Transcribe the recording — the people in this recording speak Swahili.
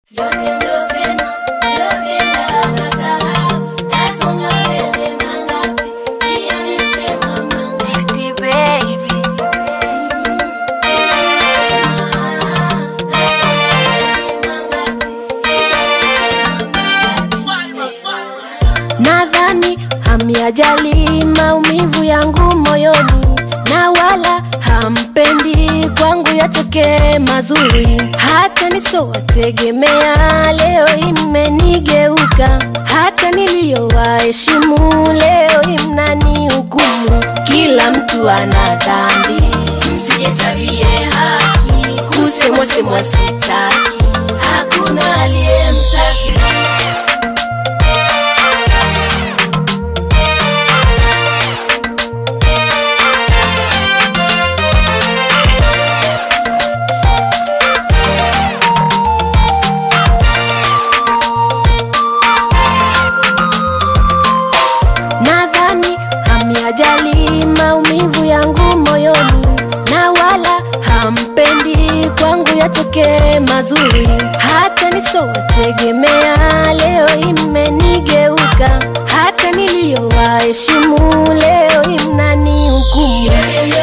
Gifty baby. Nadhani hamiajali maumivu yangu moyoni, na wala hampendi kwangu yatokee mazuri. Hata nisowategemea leo imenigeuka, hata niliyowaheshimu leo imnani hukumu. Kila mtu ana dhambi, msijihesabie haki, kusemwa semwa sitaki, hakuna aliye msafi. Nadhani hamiajali maumivu yangu moyoni, na wala hampendi kwangu yatokee mazuri. Hata nisowategemea leo imenigeuka, hata niliyowaheshimu leo imnani hukumu.